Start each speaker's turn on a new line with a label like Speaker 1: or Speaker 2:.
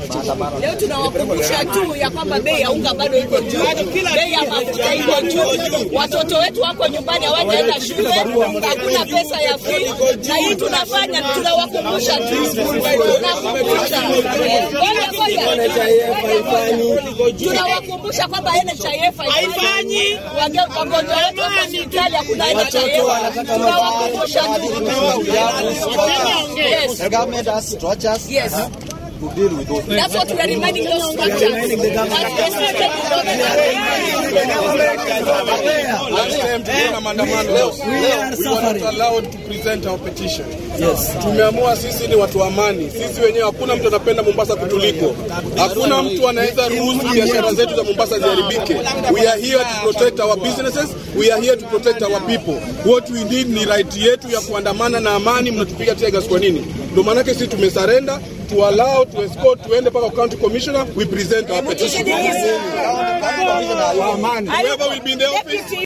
Speaker 1: wetu. Leo tunawakumbusha tu ya kwamba bei ya unga bado iko juu, bei ya mafuta iko juu, watoto wetu wako nyumbani hawajaenda shule, hakuna pesa ya fee, na hii tunafanya tunawakumbusha tu, tunakumbusha Eh, ngoja ngoja, tunawakumbusha kwamba NHIF haifanyi, Wage- wagonjwa wetu wako hospitali, hakuna NHIF, tunawakumbusha tu. Yes.
Speaker 2: The government has structures
Speaker 1: Yes.
Speaker 2: to deal with those.
Speaker 1: That's what we are reminding those structures.
Speaker 3: Last time tuliona maandamano leo. We were not allowed to present our petition. Tumeamua sisi ni watu wa amani. Sisi wenyewe hakuna mtu anapenda Mombasa kutuliko. Hakuna mtu anaweza ruhusu biashara zetu za Mombasa ziharibike. We are here to protect our businesses. We are here to protect our people. What we need ni right yetu ya kuandamana na amani. Mnatupiga tear gas kwa nini? Ndio maanake sisi tumesarenda to allow to escort tuende mpaka county commissioner we present our petition. Whoever will be in the office